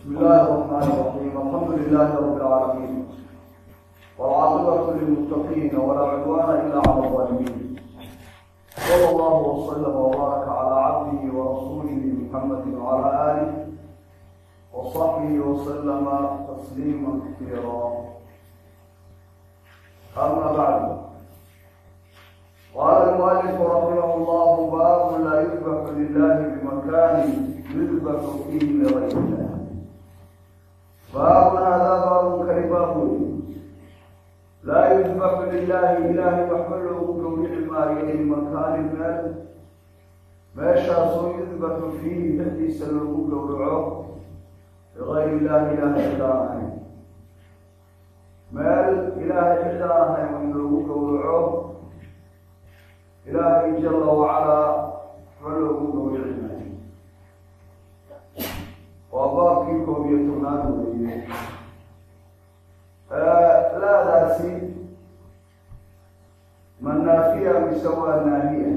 بسم الله الرحمن الرحيم الحمد لله رب العالمين والعاقبة للمتقين ولا عدوان إلا على الظالمين صلى الله وسلم وبارك على عبده ورسوله محمد وعلى آله وصحبه وسلم تسليما كثيرا أما بعد قال المؤلف رحمه الله باب لا يذبح لله بمكان يذبح فيه لغير الله باب هذا باب كرباب لا يذبح لله إله وحمله جميع ما يلي مكان المال ما شاء يذبح فيه الذي سلوه جورعه لغير الله إله إلا مال إله إلا وحمله جورعه ilaahay jala wacalaa ma loogu gowricinayo waa baabkii koob iyo tobnaad weeye laadaasi ma naafiya mise waa naahiya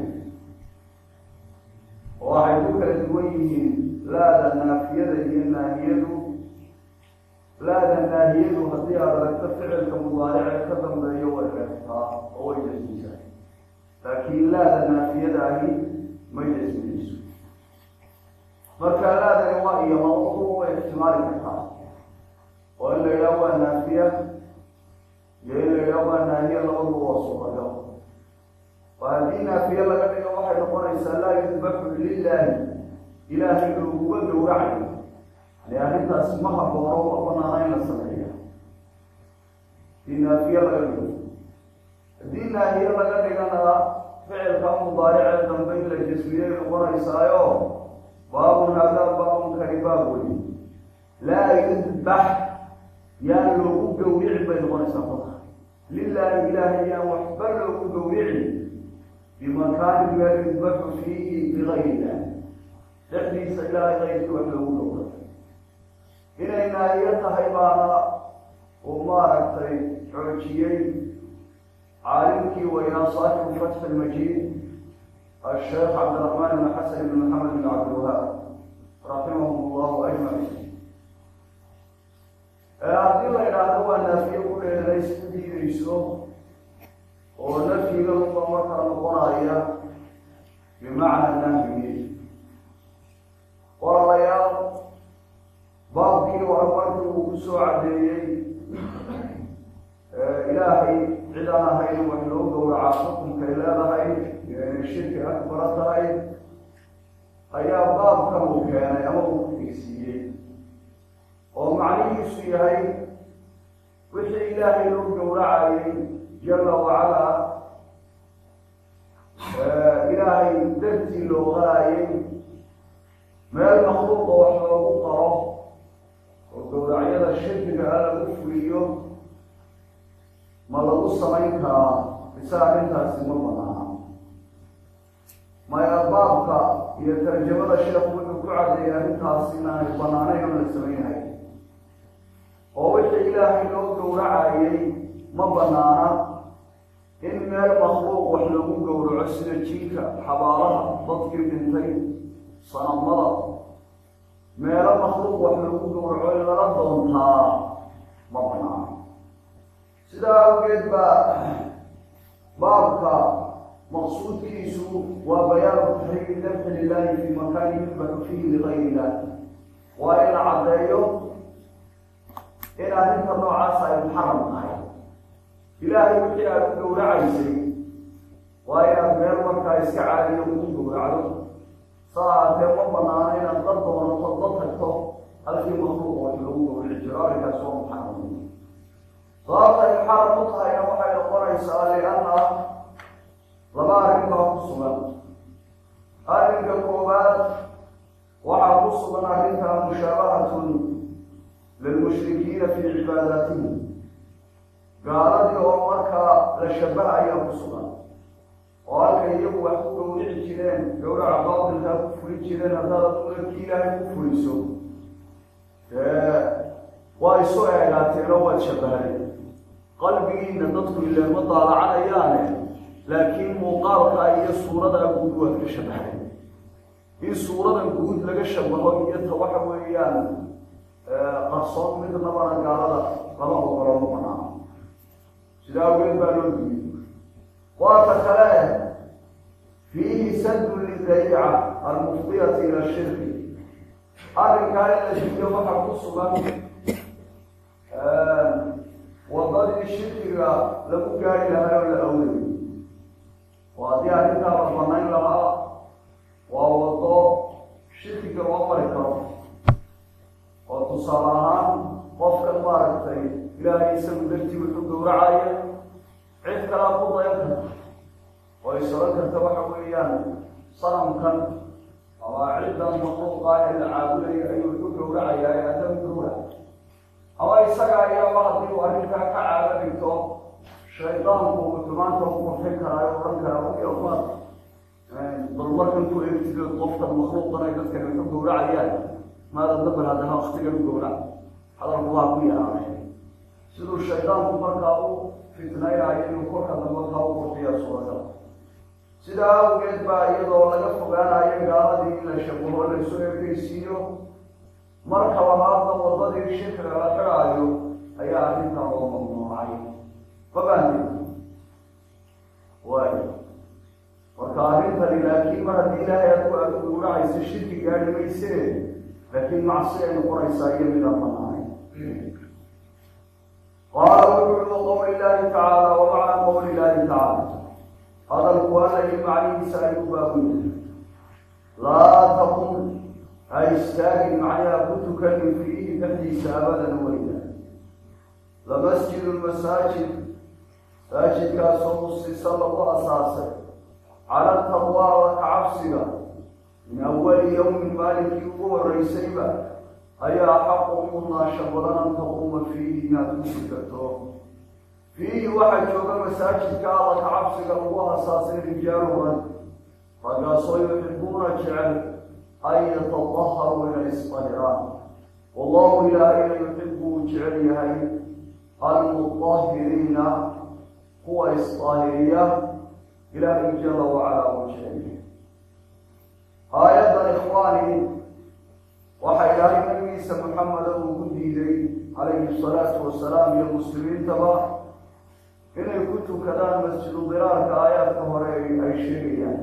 oo waxay ku kala duwan yihiin laada naafiyada iyo naahiyadu laada naahiyadu haddii aad aragto ficilka mudaarice ka dambeeyo way reebtaa oo way jasmisaa laakiin laada naafiyada ahi ma jasminayso marka laadani waa iyo mawduuc way ixtimaali kartaa oo in la yidhaha waa naafiya iyo in la yidhaha waa naahiya labadu waa suuragal oo haddii naafiye laga dhigo waxay noqonaysaa laa yudbaxu lilahi ilaahay looguga gowracayo yani arrintaas ma haboono ma banaana in la sameeya hadii naafiye laga dhigo haddii naahiye laga dhigana ficilka mudaaricee dambe in la jasmiyey noqonaysaayo baabun haadaa baabun kani baab wey laa yudbax yaan loogu gowricin bay noqonaysaa kolka lilaahi ilaahay yaan waxba loogu gowricin bimakaani meel yudbaxu fiihi bigayri illah dhexdiisa ilaahay kayrkii wax loogu gowraco inay naahiye tahay baana uu maaragtay xoojiyey caalimkii weynaa saaxibu fatxi lmajiid asheekh cabdiraxmaan ibn xasan ibn maxamed ibn cabdilwahaab raximahum allahu ajmaciin haddii la idhaahdo waa naafiye ku dheeranay si diidayso oo nafyiga uba markaa noqonaya bimacna nahyi walaalayaal baabkii hore markii uu ku soo caddeeyey ilaahay cid aan ahayn wax loo gowracaa xukunkay leedahay inay shirki akbara tahay ayaa baabkan uu keenay ama uu ku tegsiiyey oo macnihiisu yahay wixii ilaahay loo gowracayay jala wacalaa ilaahay dartii loo qarayay meel makhluuqa wax loogu qaro oo gowracyada shirkiga a lagu fuliyo ma lagu samayn karaa mise arrintaasi ma banaana maya baabka iyo tarjamada sheekhu wuxuu ku cadeeyay arrintaasi inaanay banaanayn oo la samaynahay oo wixii ilaahay loo gowracayay ma banaana in meel makhluuq wax lagu gowraco sida jinka xabaalaha dadkii dhintay sanamada meelo makhluuq wax lagu gowraco in lala doontaa ma banaana sidaa awgeed baa baabka maqsuudkiisu waa bayaanu taxriimi dabxi lilahi fi makaani yudbaxu fiihi ligayri illah waa in la caddeeyo in arrinta noocaas ay muxaram tahay ilaahay wixii aad u gowracaysay waa inaad meel markaa iska caadiyo ugu gowracdo saa aatee ma banaano inaad la doonato la tagto halkii makluuqa wax lagu gowrici jiro arrinkaas waa muxaram sababta ay xaram u tahayna waxay noqonaysaa lianna laba arrin baa ku sugan arrinka koowaad waxaa ku sugan arrinka mushaabahatun lilmushrikiina fii cibaadaatihim gaaladii oo markaa la shabaha ayaa ku sugan oo halkay iyagu wax ku gowrici jireen gowraca baatilkaa ku fuli jireen haddaad umarkii ilaahay ku fuliso waa isu eegaateen oo waad shabahay qalbigiina dadku ileema daalacanayaane laakiin muuqaalka iyo suurada guud waad ka shabahay in suuradan guud laga shabaho iyo ta waxa weeyaan qarsoon midnabana gaalada lama ogolo ma banaano sidaa awgeed baa loo diiyey waata kale fiihi sadun lidariica almufdiyati ila shirki arrinkaa in la diiyo waxaa ku sugan wadadii shirkiga lagu gaari lahaa oo la awdayo oo haddii arrintaa la banayn lahaa waa wado shirkiga loo mari karo oo tusaale ahaan qofkan maaragtay ilaahay isagu dartii wuxuu gowracaya cid kalaa ku dayan karta oo is oran karta waxa weeyaan sanamkan ama ciddan makhluuqa ee la caabudaya ayuu wuxuu gowracayaa ee adam gowrac ama isaga ayaaba haddii uu arrintaa ka caado dhigto shaydaanku uu xumaanta u qurxin karaayo odhan karaa uyamaa bal markan ku eegtido qofkan makhluuqan ay dadkan wuxuu gowracayaan maada dabal haddana waktigan u gowrac hadalku waa ku yaraaday siduu shaydaanku markaa u fitnaynayo inuu korka dambe kaa u qurxiya suuragal sidaa awgeed baa iyadoo laga fogaanayo gaaladii in la shabaho laysu eekeysiiyo marka labaadna wadadii shirkiga la xidhaayo ayaa arrintaa loo mamnuucay mabaandi waay marka arrintani laakiin mar haddii ilaahay aad ku aad gowracaysa shirki gaadhi mayse laakiin macsi ay noqonaysaa iyo midaan banaanay qaala wuxuu yihi qowli illaahi tacaala wa macna qowli illaahi tacaala hadalku alay macnihiisa ay u baabuya laa taqum ha istaagin macnaha ku tukanin fiihi dhexdiisa abadan weyda lamasjidu masaajid masaajidkaasoo musisa lagu asaasay cala taqwa alla kacabsiga min awali yowmin maalinkii ugu horeysayba ayaa xaqu mudnaasha badan an taquuma fiihi inaad ku tukato fiihi waxaa jooga masaajidka alla kacabsiga lagu asaasay rijaalu rag raggaasoo yuxibuuna jecel an yatadaharuu inay isdahiraan wallahu ilaahayna yuxibu uu jecel yahay almudahiriina kuwa isdaahiriya ilaahay jala wacalaa uu jecel yahay aayaddan ikhwaani waxaa ilaahay nabigiisa maxameda uu ku diiday calayhi salaatu wasalaam iyo muslimiintaba inay ku tukadaan masjidu diraarka aayaadka hore ay sheegayaan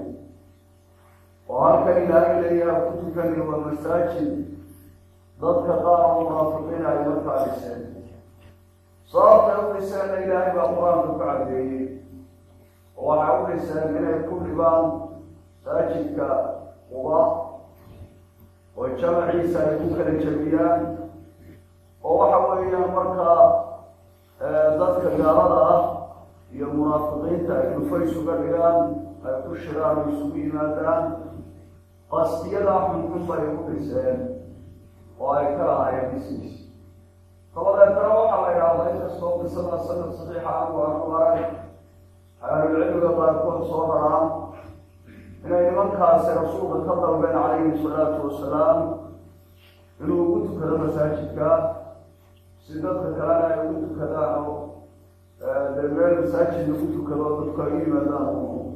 oo halkan ilaahay leeyaha ku tukani waa masaajid dadka qaar oo munaafiqiin ay markaa dhiseen sababtay u dhiseenna ilaahay baa qur-aanka ku cadeeyey oo waxay u dhiseen inay ku dhibaan masaajidka quba oo jamaciisa ay ku kala jabiyaan oo waxa weeyaan markaa dadka gaalada ah iyo munaafiqiinta ay dhufays uga dhigaan ay ku shiraan oo isugu yimaadaan qasdiyadaa xunxun bay u dhiseen oo ay ka lahaayeen dhismiis dabadeetana waxaa la idhaahdaa inkastoo qisada sanad saxiixa aanu aanu arag ahlulcilmiga qaarkood soo raraan inay nimankaasi rasuulka ka dalbeen calayhi salaatu wasalaam inuu ugu tukado masaajidka si dadka kalena ay ugu tukadaan oo dee meel masaajid lagu tukado dadku ay u yimaadaan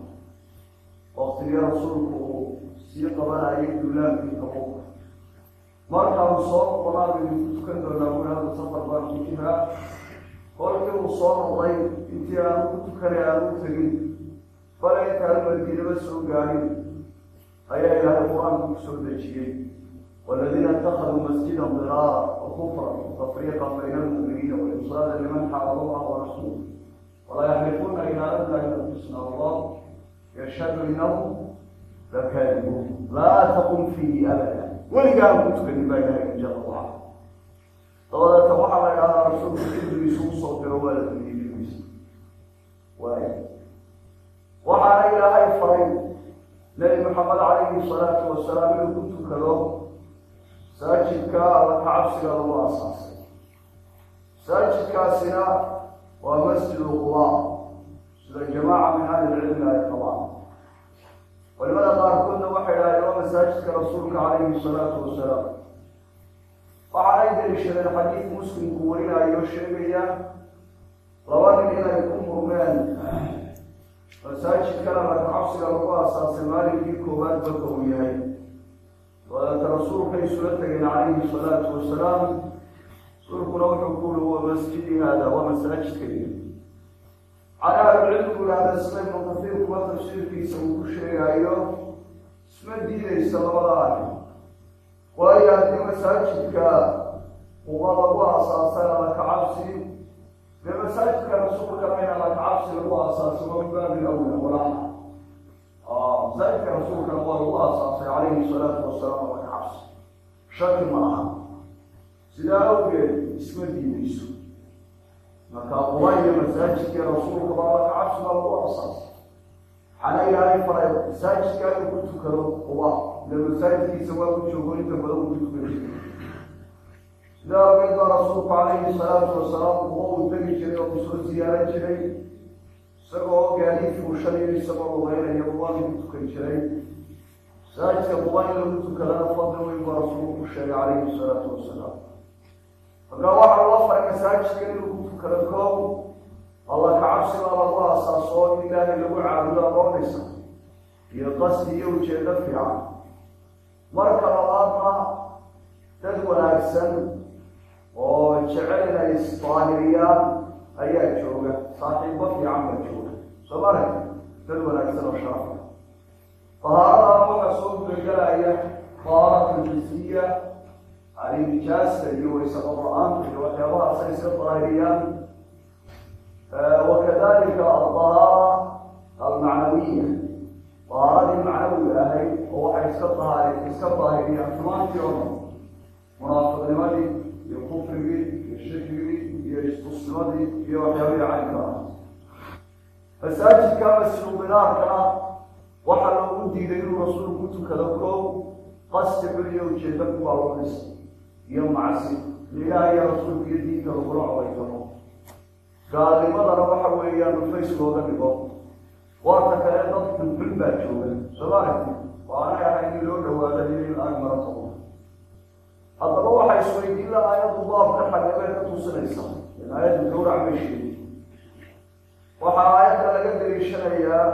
waktigii rasuulku uu sii qabanayay duulaankii kabuka markaanu soo noqonaa baynu ku tukan doonaa wulaada safar baan ku jiraa kolkii uu soo noqday intii aanu ku tukanay aanu u tegin bale intaanu madiinaba soo gaarin ayaa ilaahay qur-aanku ku soo dejiyey والذين اتخذوا مسجدا ضرارا وكفرا وتفريقا بين المؤمنين وإرصادا لمن حارب الله ورسوله ولا يحلفون إلى أن أنفسنا الله يشهد إنهم لكاذبون لا تقم فيه أبدا ولقاه كتب بين جل وعلا طبعا توحى على رسول إدريس وصوت روالة إدريس واحد وعلى إلهي فريد نبي محمد عليه الصلاة والسلام كنت كذا masaajidka alla kacabsiga lagu asaasay masaajidkaasina waa masjidu quba sida jamaaca min ahli lcilmi ay qabaan culimada qaarkoodna waxay idhahdeen waa masaajidka rasuulka calayhi salaatu wasalaam waxa ay daliishadeen xadiid muslimku warinayo sheegaya laba nin inay ku murmeen masaajidkana alla kacabsiga lagu asaasay maalinkii koowaad baka uu yahay dabeeta rasuulkay isula tegeen calayhi salaatu wasalaam rasuulkuna wuxuu ku uri huwa masjidi hada waa masaajidkayga cala ahlucilmigu ihahda sida ibnu kafiir kuwa tafsiirkiisa uu ku sheegayo isma diidaysa labada arrin waayo haddii masaajidka uba lagu aasaasay alla kacabsi dee masaajidka rasuulkana in alla kacabsi lagu aasaasay waa min baabi awla walaxa masaajidka rasuulkana waa lagu aasaasay calayhi salaatu wasalaam alla kacabsi shaki ma aha sidaa awgeed isma diidayso marka quba iyo masaajidkii rasuulka baa alla kacabsi baa lagu aasaasay waxaana ilaahay faray masaajidka inuu ku tukado quba ile masaajidkiisa waa ku joogo inta badan uu ku tukan jiray sidaa awgeed baa rasuulku calayhi salaatu wasalaam quba uu tegi jiray oo kusoo ziyaaran jiray isagoo gaadiid fuushanayo isagoo lugeynaya quba lagu tukan jiray masaajidka quba in lagu tukadana fadli weyn baa rasuulku ku sheegay calayhi salaatu wasalaam markaa waxaa loo faray masaajidka inuu ku tukado koow alla kacabsi baa lagu aasaaso in ilaahay lagu caabudo aqoonaysa iyo qasdi iyo ujeedo fiican marka labaadna dad wanaagsan oo jecel inay isdaahiriyaan ayaa jooga saaxiibo fiican baa jooga soo marag dad wanaagsan oo sharafa dahaaradan waxaa soo gudagelaya dahaaratu jisiya yani nijaasta iyo waysaqo la-aanta iyo waxyaabahaas ay iska daahiriyaan wakadalika aldahaara almacnawiya dahaaradii macnawiga ahayd oo waxay iska dahaar iska daahiriyaan xumaantii oo dhan munaafiqnimadii iyo kufrigii iyo shirkigii iyo istusnimadii iyo waxyaabihii caynka ah masaajidka masjidubinaarkana waxaa loogu diiday inuu rasuulku ku tukado koow qasdi xul iyo ujeeda kubaa loo dhisay iyo macsi ilaah iyo rasuulka iyo diinka lagula codaysano gaalnimadana waxa weeyaan dhufays looga dhigo waata kale dad xulxul baa jooga soomaalika waanay ahayn in loo dhawaado iyo in aag marato haddaba waxaa isweydiin la aayaddu baabka xagabee ka tusinaysa in aayaddu gawrac may sheegi waxaa aayadda laga daliishanayaa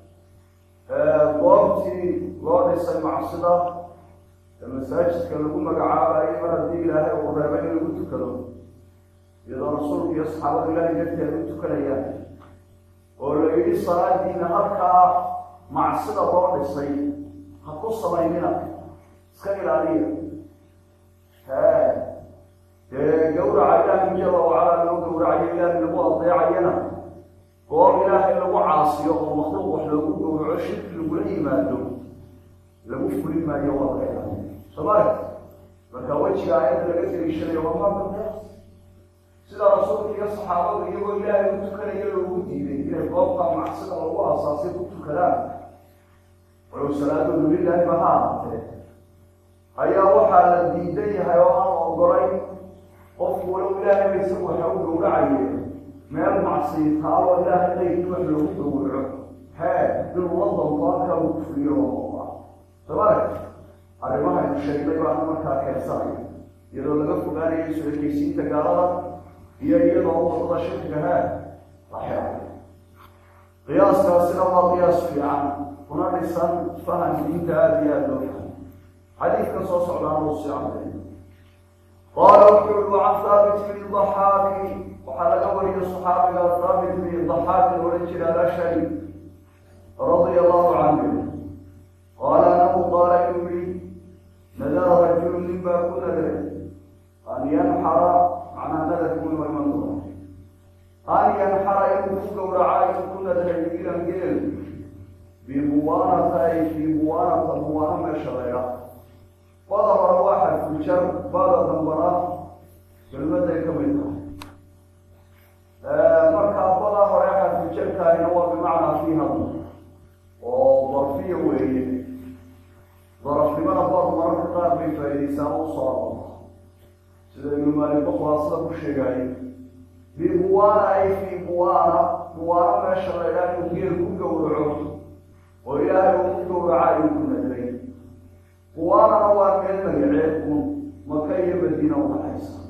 goobtii loo dhisay macsida ee masaajidka lagu magacaabayo mar haddii ilaahay uu reebay in lagu tukado iyadoo rasuulka iyo saxaabadu ilaahay darteeda u tukanayaan oo la yidhi salaadiina halkaa macsida loo dhisay ha ku samaynina iska ilaaliya he dee gawraca ilaahay jala wacala loo gawracayo ilaahay lagu adeecayana goob ilaahay lagu caasiyo oo makhluuq wax loogu gawraco shirki lagula yimaado lagu fulin maayo waa laga ilaaliya soomaalia marka wejiga aayadda laga daliishanayo waa maaka sida rasuulka iyo saxaabadu iyagoo ilaahay u tukanaya loogu diiday inay goobta macsida lagu aasaasay ku tukadaan walow salaadoodu lilaahi ba ha ahaatee ayaa waxaa la diidan yahay oo aan ogolayn qofku walow ilaahay ba isagu waxa u gawracaye meel macsiyi taalo ilaahay qaybki wax loogu gawraco hee inuu wadanku halkaa uu kufuliyo oo soomaalia arrimahaynu sheegnay baana markaa keensanaya iyadoo laga fogaanayo isu ekeysiinta gaalada iyo iyadoo wadada shirkigahaa la xeeray qiyaaskaasina waa qiyaas fiican kuna dhisan faham diinta aada iyo aada loo fahay xadiidka soo socdaana uu sii caday qaala wuxuu ui can thaabit bni daxaaki waxaa laga wariyo saxaabiga thaabit bni daxaaki odhan jira alashari radia allahu canhu qaala anahu qaala inuu yihi nadara rajulu nin baa ku nadray an yanxara macnaha nadarkun waa iman doona an yanxara inuu ku gawraca inuu ku nadray ilan geel bibuwaanata ay fii buwaanata buwaana meesha layha bada hore waa xadfujar bada dambana kelmaday ka mid tahay markaa bada hore xadfujarkaahina waa bimacnaa fii hadla oo darfiya weeye darafnimada bad mararka qaar bay faa'idaysaan u soo arorta sida ibnu maalik bakhwaasida ku sheegaayay bibuwaana ay fii buwaana buwaana meesha laydhaa inuu geel ku gawraco oo ilaahay uu ku gawraca ayuu ku nadray buwaanana waa meel magaceed un maka iyo madiina udhaxaysa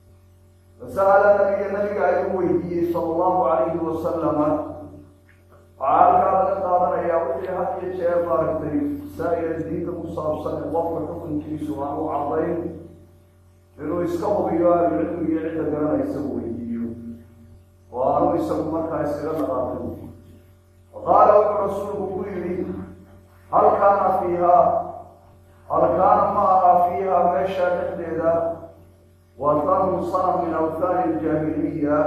fasa'ala nabiya nabiga ayuu weydiiyey sala allahu calayhi wasalama waxaa halkaa laga qaadanayaa wixii had iyo jeer maaragtay masaa-ila diinta ku saabsan ee qofka xukunkiisu aan u cadayn inuu iska hubiyo ahlucilmigiyo cidda garanaysa weydiiyo oo aanu isagu markaa iskaga dhaqaaqin qaala wuxuu rasuulku ku yidhi hal kaana fiihaa hal kaana ma aha fiiha meesha dhexdeeda watanun sana min awthaani iljaahiliya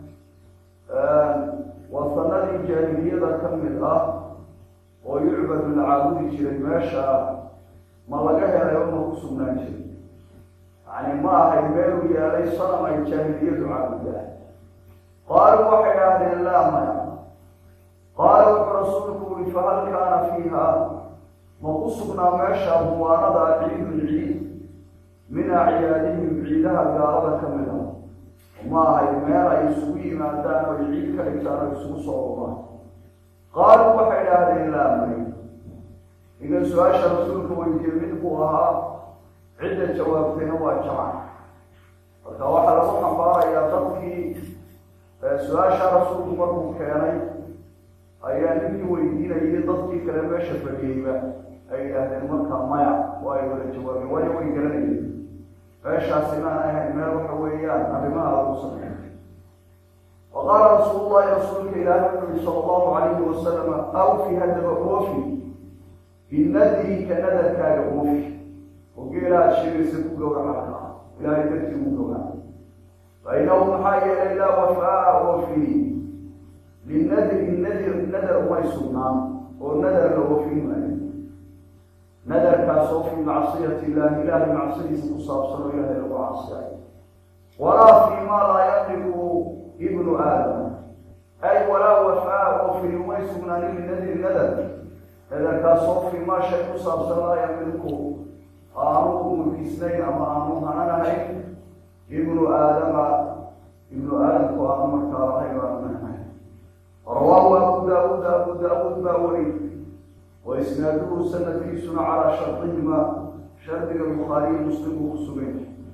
watanadii jaahiliyada ka mid ah oo yucbadu la caabudi jiray meesha ma laga helay oo ma ku sugnaan jiray yani ma ahay meeluu yeelay sanam ay jaahiliyadu caabudaan qaaluu waxay idhaahdeen laa maya qaala wuxuu rasuulku uri fahal kaana fiiha ma ku sugnaa meesha muwaanada ciidun ciid min acyaadihim ciidaha gaalada ka mid a ma ahay meel ay isugu yimaadaan oo ciid ka dhigtaan oo isugu soo umaan qaaluu waxay idhaahdeen laa may idan su-aasha rasuulka weydiiye mid buu ahaa cidda jawaabtayna waa jamac marka waxaa lagu xambaarayaa dadkii su-aasha rasuulku markuu keenay ayaa ninkii weydiinayay dadkii kale meesha fadhiyeyba ay yidhaahdeen marka maya waa ay wada jawaabeen waayo way garanayeen meeshaas inaan ahayn meel waxa weeyaan arrimaha lagu sameeyo wa qaala rasuulu llahi rasuulka ilaahi wuxuu yihi sala allahu calayhi wasalama awfi haddaba oofi binadrika nadarkaaga oofi oo geela aad sheegaysa ku gowrac markaa ilaahay dartii ugu gowrac fa inahu maxaa yeelay laa wafaa oofi linadri nadir nadar umay sugnaan oo nadar la oofin maayo nadarkaas oo fii macsiyati illahi ilaahay macsadiisa ku saabsan oo ilaahay lagu caasiyayo walaa fii maa laa yaqlibu ibnu aadam ay walaa wafaa oofin umay sugnaanin linadri nadar nadarkaas oo fii maa shay ku saabsan laa yaqlibu aanu mulkisnayn ama aanu hananahayn ibnu aadama ibnu aadamku aanu markaa lahayn aanu hanahayn rawaahu abu daauud abu daauud baa weri wa isnaaduhu sanadkiisuna calaa shardihima shardiga bukhaariyi muslim uu ku sugay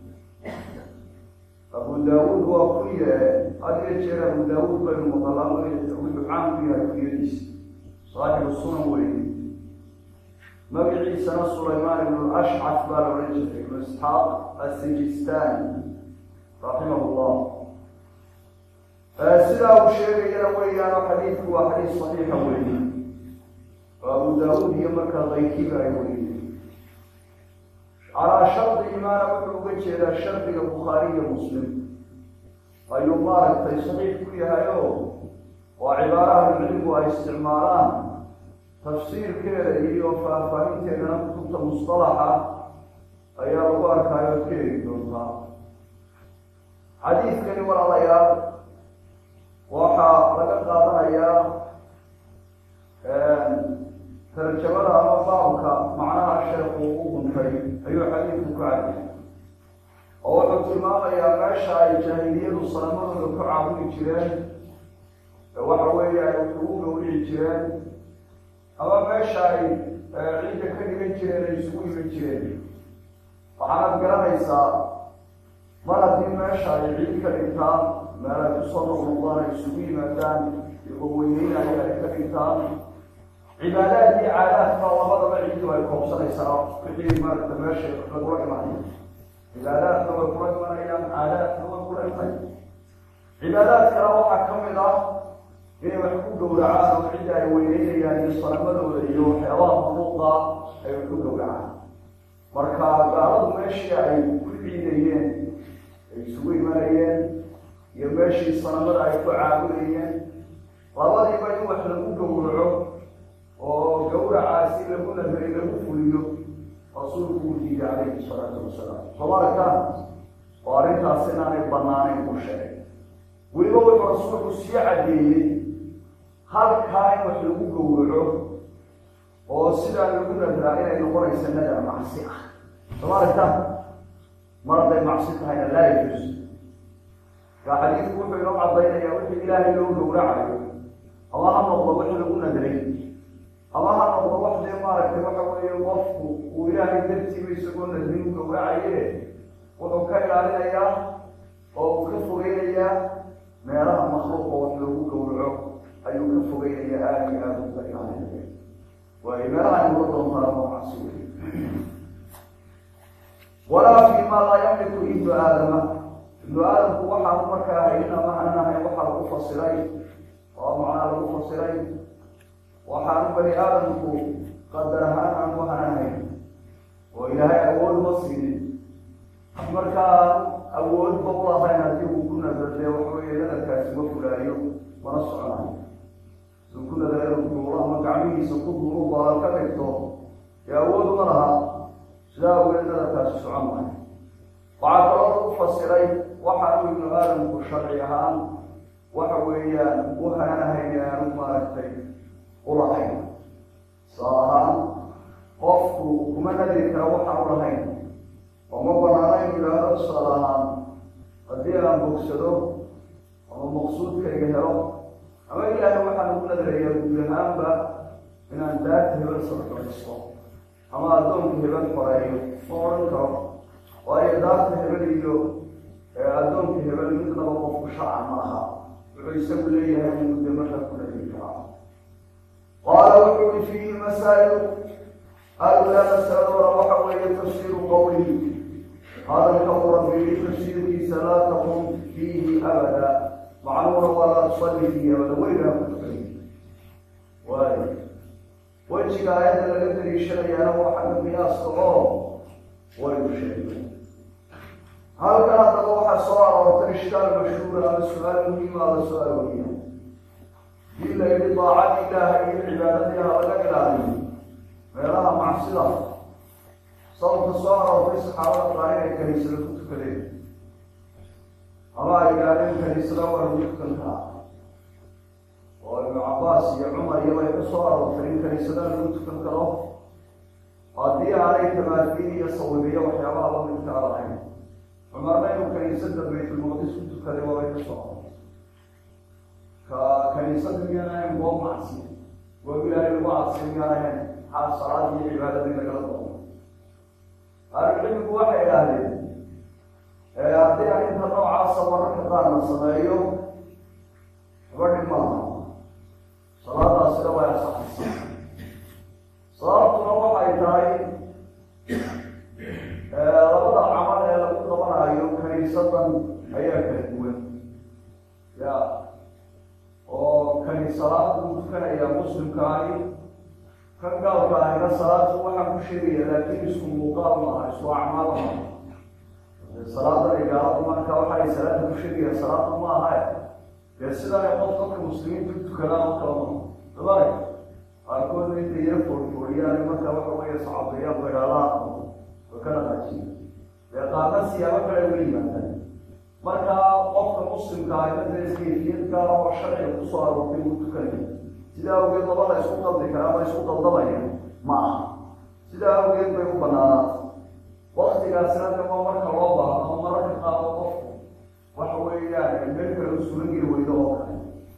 abu daauud waa kuye had iyo jeer abu daauud baynu maqalaa wuxuu caan ku yahay kuyadiisa saaxibu sunan weye magaciisana sulaymaan ibnu ashcaf baa la odhan jiray ibnu isxaaq asijistani raximah llah sidaa uu sheegayana weeyaano xadiidku waa xadiis saxiixa weeye oo abu daauud iyo markaa kaykiba ay weriye calaa shardi imaana wuxuu uga jeedaa shardiga bukhaariyo muslim ayuu maaragtay saxiix ku yahay oo waa cibaaraha cilmigu ay isticmaalaan tafsiirkeeda iyo faahfaahinteedana kutubta mustalaxa ayaa lagu arkaayo ad ka heli doontaa xadiidkani walaalayaal waxaa laga qaadanayaa tarjamada ama baabka macnaha sheekhu u guntay ayuu xadiidku ku cadiyay oo wuxuu tilmaamayaa meesha ay jaahiliyadu salamadooda ku caabudi jireen waxa weeye ay ugu gawrici jireen ama meesha ay ciidda ka dhigan jireen ay isugu iman jireen waxaanad garanaysaa mar haddii meesha ay ciid ka dhigtaan meel ay kusoo noqnoqdaan ay isugu yimaadaan iyagoo weyneynaya ay ka dhigtaan cibaadaad iyo caadaadka labadaba ciidu ay koobsanaysaa wixii maaragta meesha lagula imanaya cibaadaadka way kula imanayaan caadaadka way kula imanaya cibaadaadkana waxaa ka mid ah inay wax ku gowracaan oo cidda ay weyneynayaan iyo salamadooda iyo waxyaabaha mafuuqa ay wax ku gowracaan marka gaaladu meeshii ay ku ciidayeen ay isugu imanayeen iyo meeshii sanamada ay ku caabudayeen labadiiba in wax lagu gowraco oo gawracaasi lagu nadray lagu fuliyo rasuulku uu diiday calayhi salaatu wasalaam somarka oo arrintaas inaanay banaanayn u sheegay weliba wuxuu rasuulku sii caddeeyey halkaa in wax lagu gowraco oo sidaa lagu nadraa inay noqonaysa nadar macsi ah somarka mar hadday macsi tahayna laa yajuus kaa xadiidku wuxuu inoo cadaynayaa wixii ilaahay loo gowracayo ama ha noqdo wix lagu nadray ama ha noqdo wax dee maaragtay waxa weeye qofku uu ilaahay dartiiba isagoo nadrin u gowracaye wuxuu ka ilaalinayaa oo uu ka fogeynayaa meelaha makluuqa wax loogu gowraco ayuu ka fogeynaya aada iyo aada uga ilaalinaya waayo meelaha inuga doontaana noocaasi wey walaa fi ma laa yamliku ibnu aadama ibnu aadamku waxaanu markaa haynina macnan ahayn waxaa lagu fasiray oo macnaa lagu fasiray waxaanu bani aadamku qadar ahaan aan waxaan ahayn oo ilaahay awood ma siinin markaa awoodba ulahayn haddii uu ku nadardee waxaweye nadarkaasi ma fulaayo mana soconayo siduu ku nadaro duulo ama gacmihiisa ku duulu badan ka dhigto dee awood ma laha sidaa awgeed nadarkaasi socon maayo waxaa kaloo lagu fasiray waxaanu ibnu aadamku sharci ahaan waxa weeyaan u haanahayn aanu maaragtay ulahayn saa ahaan qofku kuma nadiri kara waxaan ulahayn oo ma banaanayn yidhaahdo tusaale ahaan haddii aan bogsado ama maqsuudkayga helo ama ilaahay waxaan ugu nadaraya guud ahaanba inaan daarta hebel sarfaysto ama addoonka hebel xoreeyo ma odhan karo waayo daarta hebel iyo addoonka hebel midnaba qofku sharcan ma aha wuxuu isagu leeyahay inuu de markaa ku nadiri karaa qaala wuxuu i fiihi masaa'ilu alulaa masaladooda waxa weeye tafsiiru qowlihi hadalka uu rabbi yihi tafsiirkiisa laa taqum fiihi abada macnuuna waa laa tusalli fiihi abada weligaa ku tukay waayo wejiga aayadda laga daliishanayaana waa xagga qiyaaska oo waynu sheegay halkan haddaba waxaa soo aroortay ishkaal mashhuura ama su-aal muhiima la soo arooriya dii la yidhi daacad ilaaha iyo cibaadadii ha laga ilaaliyo meelaha macsida sababka soo aroortay saxaabada qaar inay kaniisada ku tukadeen ama ay gaadheen kaniisada waa lagu tukan karaa oo ibnu cabaas iyo cumar iyo bay ku soo aroortay in kaniisada lagu tukan karo haddii aanay tamaafiin iyo sawibiyo waxyaabaha lamidkaa lahayn cumarna inuu kaniisada baytulmaqdis ku tukaday waabay ka soo aroortay ka kaniisada miyaan ahayn goob macsi goob ilaahay lagu cadsi miyaan ahayn maxaa salaad iyo cibaadadii lagala doono ahlucilmigu waxay idhaahdeen haddii arrinta noocaasa mararka qaar la sameeyo gabadhi maaha salaadaasina way asaxaysa sababtuna waxay tahay labada camal ee lagu qabanayo kaniisadan ayaa kala duwan ya oo kani salaad buu tukanayaa muslimkaani kan gaalka ahina salaadku waxaan ku sheegaya laakiin isku muuqaal maaha isku acmaal maaha salaadan ay gaaladu marka waxaay salaada ku sheegayaan salaada ma aha dee sidaa qof dadka muslimiinta u tukadaan oo kala maa dabay qaarkoodna intay yar foorfooriyaan marka waxa weeye sacabeeyaan baydhaalaha way ka dhaqaajiya dee qaarna siyaabo kale uga yimaadaan marka qofka muslimka ahina dee kayfiyad gaala oo sharciga kusoo aroortay uu tukanaya sidaa awgeed laba la isku qaldi karaa ma isku qaldamaya ma aha sidaa awgeed bay u banaanaata waktigaasina dama marka loo baahdo ama mararka qaado qofku waxa weeyaan meel kale u sugan geli weydo oo kale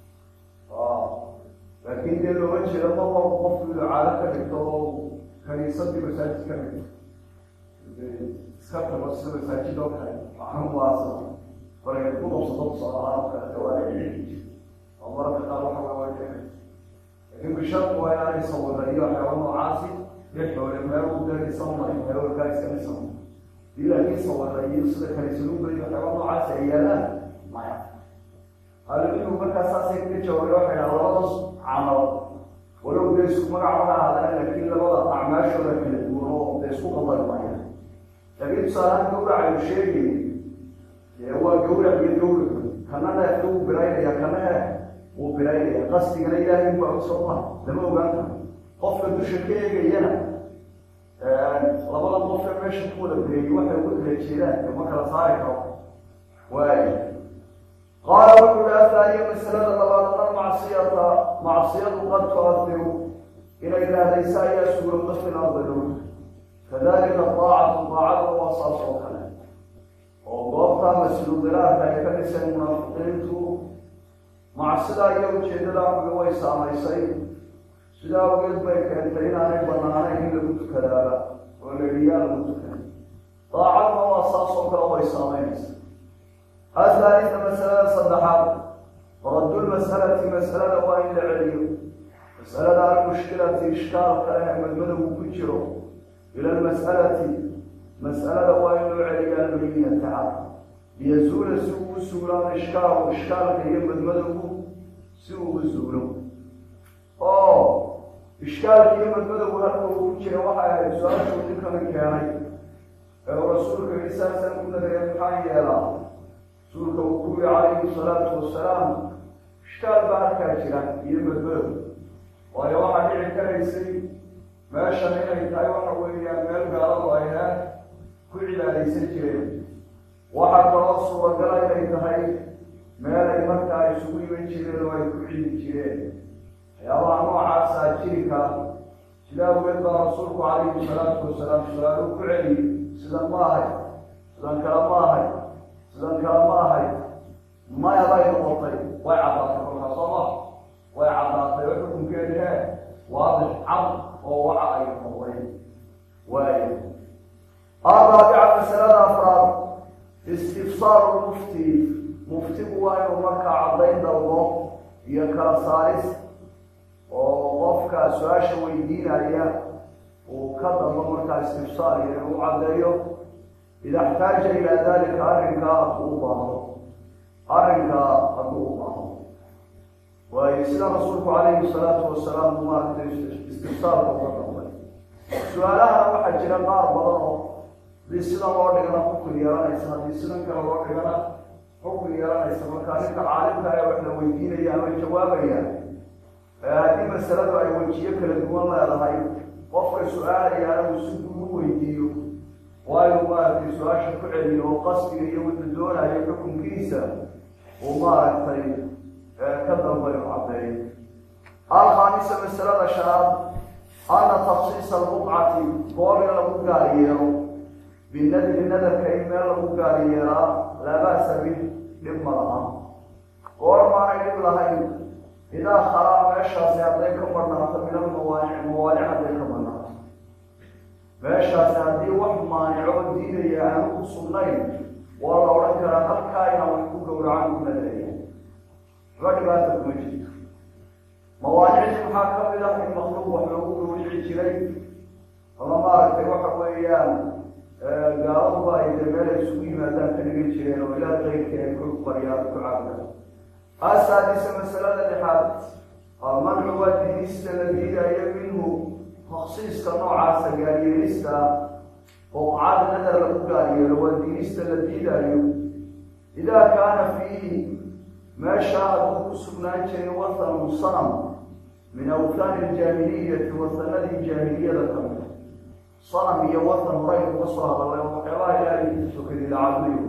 laakiin dee looma jeedo mar walba qofku inuu caado ka dhigto oo kaniisadii masaajid ka dhigto iska tago sida masaajid oo kale macnu waasa markay ku qabsato tusaalahaan oo kale waa oo mararka qaar waxa waa laakiin bisharku waa inaanay sawira iyo waxyaaba noocaasi iyo xoole meel u deerisan maray meelkaa iska dhisan dii laakiin sawira iyo sida kaniisaduba iyo waxyaaba noocaasi ay yaalaan maya ahlucilmigu markaa saasay kaga jawaabay waxay dhaha labadaas camal walow dee isku magac waxa ahaadaan laakiin labada acmaashooda kala duwan oo dee isku qaldan maya laakiin tusaalahaan gawracaynu sheegay dee waa gawrac iyo gawrac kana neefka wuu biraynaya kana he wuu biraynaya qasdigana ilaahay baa usoma lama ogaan karo qofka dusha ka eegayana labada qof ee meesha ku wada bireeyey waxay uga kala jeedaan ma kala saari karo waayo qaala wuxuu hi ahaaniya masalada labaadna macsiyata macsiyadu qad tuadiru inay raadaysa ayaa suurowda fil ardi dhulka kadalika daacatu daacada waa saas oo kale oo goobtaa mas-uuldilaarka ay ka dhiseen munaafiqiintu macsidaa iyo ujeedadaa xuga way saamaysay sidaa awgeed bay keentay inaanay banaanayn in lagu tukadaaba oo laiyaa lagu tukada daacadna waa saas oo kale way saamaynaysa athaalita masalada saddexaad raddu lmas'alati mas'alada waa in la celiyo mas'alada almushkilati ishkaalka leh madmadowgu ku jiro ila almas'alati mas'alada waa in loo celiyaa luliyata cad liyazuula si uu u suulaan ishkaalu ishkaalka iyo madmadowgu si uu u suulo oo ishkaalka iyo madmadowgu halka uu ku jira waxay ahayd su-aashuu ninkana keenay ee uu rasuulka yidhi saasaan ku nagaya maxaa yeelaa rasuulka uu ku yihi calayhi salaatu wasalaam ishkaal baa halkaa jira iyo madmadow waayo waxaa dhici karaysay meeshan inay tahay waxa weeyaan meel gaaladu ay heer ku cibaadaysan jireen waxaa kaloo suuragala inay tahay meel ay markaa isugu iman jireen oo ay ku cili jireen waxyaabaha noocaasaa jiri kara sida awgeed baa rasuulku calayhi salaatu wasalaam su-aalu ku celiyey sidan ma ahay sidan kale ma ahay sidan kale ma ahay maya bay noqotay way caddaatay kolkaa soo ma way caddaatay oo xukunkeedi hee waadix cad oo waxa ay noqday waayo araabica masalada afraad istifsaaru mufti muftigu waa inuu markaa caddayn dalbo iyo kala saaris oo qofka su-aasha weydiinaya uu ka dalbo markaa istifsaar iyo inuu caddeeyo ida xtaaja ilaa dalika arrinkaa hadduu u baahdo arrinkaa hadduu u baahdo waayo sida rasuulku calayhi salaatu wasalaam uu maaragtay istifsaarka uga dalbay su-aalahana waxaa jira qaar badan oo haddii sidan loo dhigana xukun yeelanaysa haddii sidan kale loo dhigana xukun yeelanaysa markaa ninka caalimka ee wax la weydiinaya ama jawaabaya haddii masaladu ay wejiyo kala duwan leedahay qofkay su-aalayaana uu si guud u weydiiyo waa inuu maaragtay su-aasha ku celiyo oo qasdiga iyo wuxuu doonayo xukunkiisa uu maaragtay ka dambayo caddeeyo alkhaamisa masalada shanaad ana taksiisa albuqcati goob in lagu gaar yeelo binadri nadarka in meel lagu gaar yeelaa laa ba'sa bih dhib ma laha goor maanay dhib lahayn idaa khalaa meeshaasi hadday ka marnaato min almawaanic mawaanic hadday ka marnaato meeshaasi haddii wax maanico diidaya aanu ku sugnayn waa la odhan karaa halkaa inaan wax ku gowracan ku nadreeya waxba dhibaata kuma jirto mawaanicdii maxaa ka mid ah in makluuq wax loogu gowrici jiray ama maaragtay waxa weeyaan gaaladuba ay dee meel ay isugu yimaadaan ka dhigan jireen oo ilaah qayrkii ay ku baryaan ku caabudaan asaadisa masalada lixaad almancu waa diinista la diidayo minhu taksiiska noocaasa gaaryeelista oo caada nadar lagu gaaryeelo waa diinista la diidayo idaa kaana fiihi meeshaa hadduu ku sugnaan jiray watanu sanam min awtaani aljaahiliyati watanadii jaahiliyada ka mid sanam iyo watan horaynu ka soo hadalay oo waxyaabaha ilaahay sokadi la caabudayo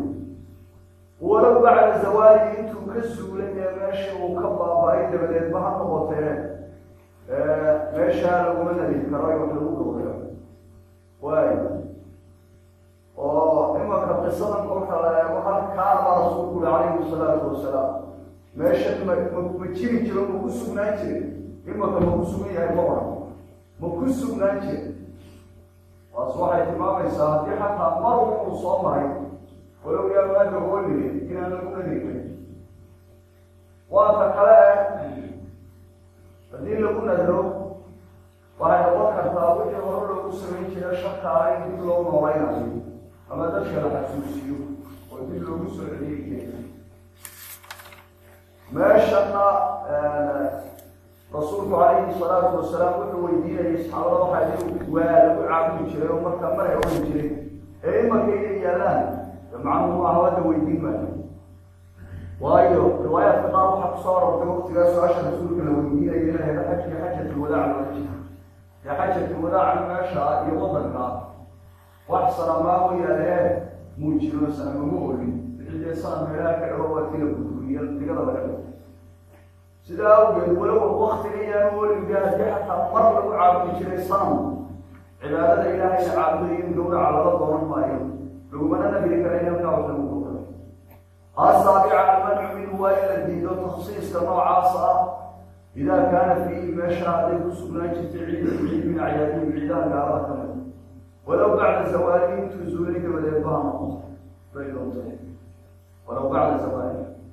walow bacda zawaali intuu ka suulay ee meeshii uu ka baaba-ay dabadeedba ha noqotee meeshaa laguma nadin karo wax lagu gowrayo waayo oo imanka qisadan kolka la eego halkaabaa rasuulku uli calayhi salaatu wasalaam meesha ma ma jiri jiro ma ku sugnaan jire imanka ma ku sugan yahay ma oran ma ku sugnaan jire taas waxay tilmaamaysaa haddii xataa mar wuxuu soo maray walow yaa maada oolire inaan lagu nadin waa ta kale haddii lagu nadro waxay noqon kartaa wixii hore loogu samayn jira shaka in dib loo nooleynayo ama dadka la xasuusiyo oo dib loogu soo celiyey keena meeshana rasuulku calayhi salaatu wasalaam wuxuu weydiinayay saxaabada waxaa waa lagu caabudi jiray oo markaa maray oran jiray ee imanka inay yaalaan macnuhu maaha hadda weydiin maayo waayo riwaayaadka qaar waxaa kusoo arortay waktigaa su-aasha rasuulka la weydiinaya inay hada xajka xajatulwadaac loola jira dee xajatulwadaaca meesha iyo wadanka wax sanamaa mooyaane muu jiro sanamama olin wixii dee sanam meelaha ka dhawo waa tila guduriya digada laga dhigo sidaa awgeed walow waktiga yaan olinga haddii xataa mar lagu caabudi jiray sanam cibaadada ilaahay la caabudayo in gawraca laga dooran maayo lagumana nabiri kara in halkaa wax lagu gowrayo asaabica almancu minhu waa in la diido taksiiska noocaas ah idaa kaana fiihi meesha hadday ku sugnaan jirtay ciid ciid min acyaadihim ciidaha gaalada ka mid walow bacda zawaalihi intuu zuulay dabadeed baa noqoto bay doontay walow bacda zawaalihi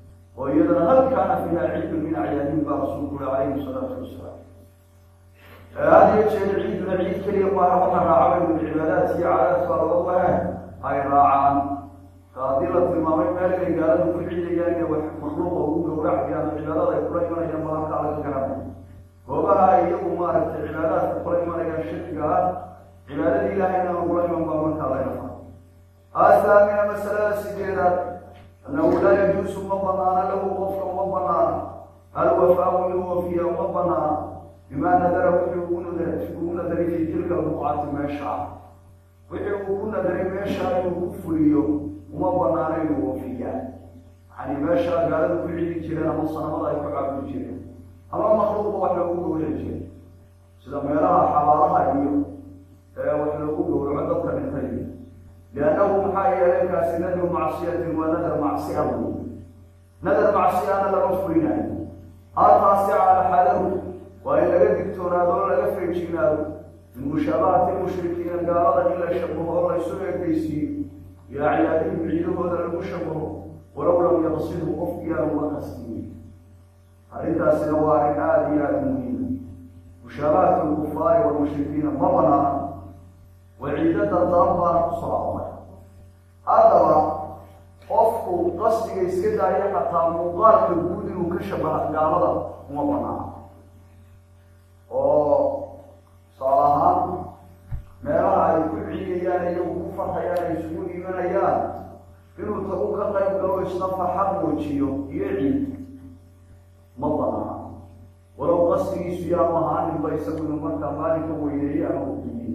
oo iyadana hal kaana fiiha ciidun min acyaadihim baa rasuulku uri calayhi salaatu wasalaam had iyo jeer ciiduna ciid keliya maaha waxa raacabaynu cibaadaadka iyo cadaadka laga wahe ay raacaan ka haddii la tilmaamay meel inay gaaladu ku ciidayaan inay wax makhluuqa ugu gowracayaan cibaadada ay kula imanayaan baa halkaa laga garanay goobaha ay iyagu maaragtay cibaadaadka kula imanayaan shirkiga ah cibaadadii ilaahayna lagula iman baa markaa laga faa asaamina masalada sideedaad annahu laa yajuusu ma banaana lahu qofka uma banaana alwafaau inuu wafiya uma banaana bimaa nadara wixii ugu nadaray fi tilka albuqcati meesha ah wixii uu ku nadaray meesha inuu ku fuliyo uma banaana inuu wafiyaa yani meesha gaalada ku cidi jireen ama sanamada ay ku caabudi jireen ama makluuqa wax loogu gowraci jiray sida meelaha xabaalaha iyo ee wax loogu gowraco dadka dhintay liannahu maxaa yeelay kaasi nadru macsiyatin waa nadar macsiya bu nadar macsiyana lama fulinayo halkaasi calaxadahu waa in laga digtoonaado o laga feejignaado min mushaabahati mushrikiina gaalada in la shabaho oo laysu ekeysiiyo iyo acyaadihim ciidahooda lagu shabaho walow lam yaqsidhu qofkiyaa uma qasdiye arrintaasina waa arrin aada iyo aada muhiima mushaabahat lkufaari walmushrikiina ma banaana waciidada daran baana kusoo aroray haddaba qofku qasdiga iska daayo xataa muuqaalka guud inuu ka shabaha gaalada uma banaana oo tusaal ahaan meelaha ay ku ciidayaan iyagu ku farxayaan ay isugu imanayaan inuu tagu ka qayb galo isna farxad muujiyo iyo ciid ma banaana walow qasdigiisu yaanu ahaaninba isagu inuu markaa maalinka weyneeye ama udiiye